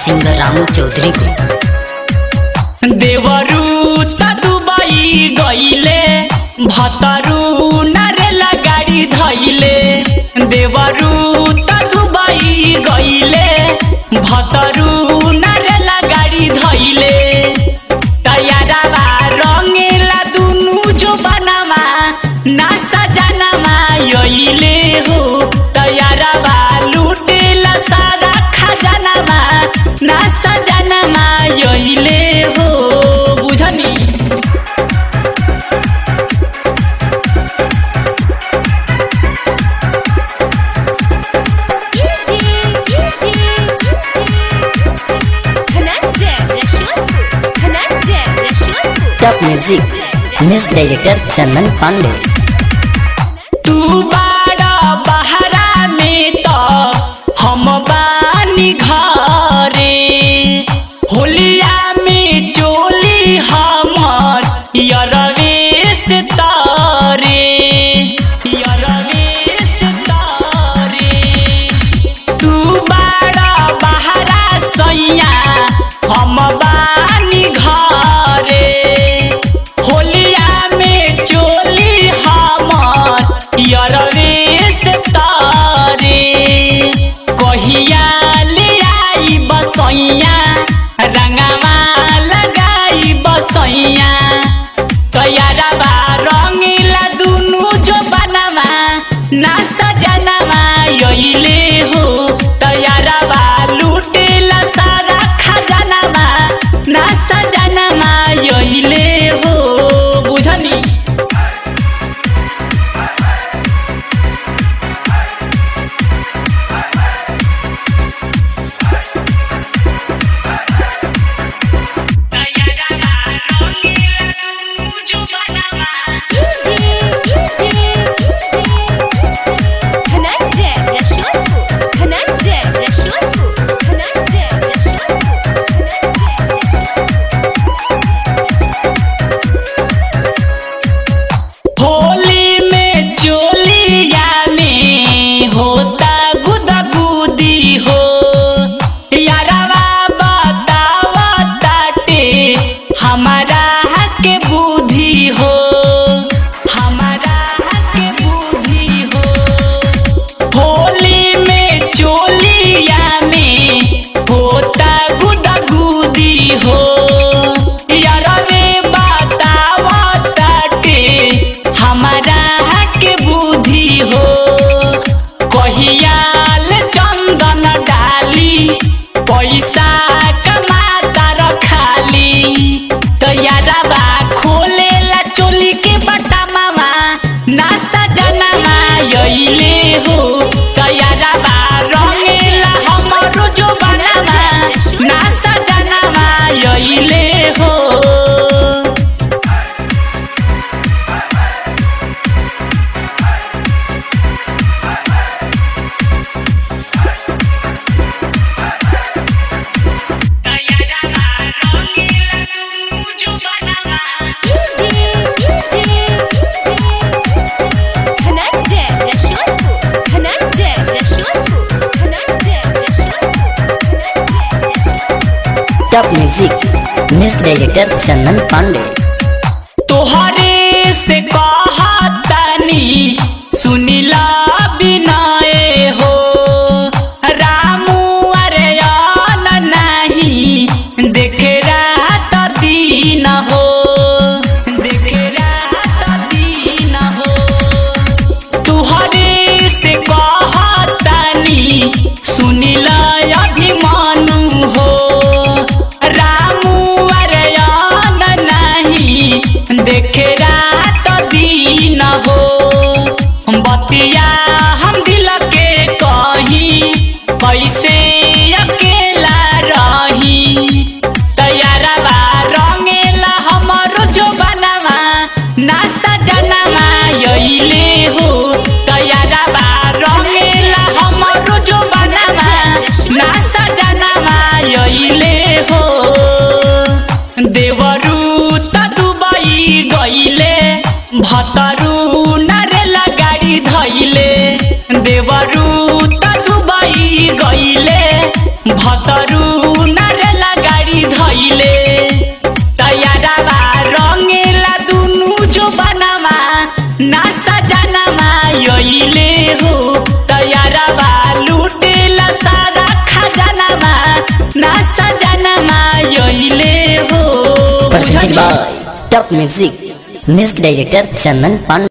singer Ramu Chaudhary को देवरू त दुबई गईले भतरू नारेला गाड़ी धैले देवरू त दुबई गईले भतरू नारेला गाड़ी धैले तैयारवा रंगेला दुनु जो बनामा नास्ता जानामा यइले हो तैयारवा लुटेला सारा खजानामा नास्ता जानामा यइले हो बुझनी DJ, DJ, Dhananjay Rashodpur, Dhananjay Rashodpur, top music music director Chandan Pandey तू बाड़ा बहरा में तो हम बानी घरे होलिया में चोली हमर यरवे से तारे यरवे से तारे तू बाड़ा बहरा सैया हम बानी घरे होलिया में चोली हमर यरवे से तारे कहिया ले आई बसैया रंगवा लगाई बसैया तैयारवा रंगीला दुनु जो बनवा ना सजनवा यइले हो तैयारवा लुटेला सारा खजानवा ना सजनवा यइले हो बुझनी तैयारवा रंगीला दुनु जो बनवा DJ, DJ, धनंजय रशोदपुर, धनंजय रशोदपुर, धनंजय रशोदपुर, धनंजय होली में चोलिया में होता गुदगुदी हो यारवा बतावा ताटे हमारा के बुद्धि हो हमारा के बुद्धि हो होली में चोलिया में होता गुदगुदी हो यारवे बतावा ताटे हमारा के बुद्धि हो कहियाल चंदन डाली पैसा कमाता रखाली तैयारवा खोलेला चोली के बटा मामा नास्ता जनामा यइले हो तैयारवा रंगेला हमरो जो बनामा नास्ता जनामा यइले हो तैयारवा रंगेला दुनु जो बनामा DJ, DJ, Dhananjay Rashodpur, Dhananjay Rashodpur, Dhananjay Rashodpur, Dhananjay top music music director Chandan Pandey तोहरे से कहतनी सुनिला बिनाए हो रामू अरे आन नहीं देखे रात दीन हो देखे रात दीन हो तुहरे से कहतनी सुनिला अभिमानु हो रामू अरे आन नहीं देखे रात दीन हो बतिया हम दिल के कही कैसे अकेला रही तैयारवा रंगेला हमरो जो बनवा ना सजनवा यइले हो तैयारवा रंगेला हमरो जो बनवा ना सजनवा यइले हो देवरू त दुबई गईले भतरू नारेला गाड़ी धैले देवरू त दुबई गईले भतरू ना top music music director Chandan Pandey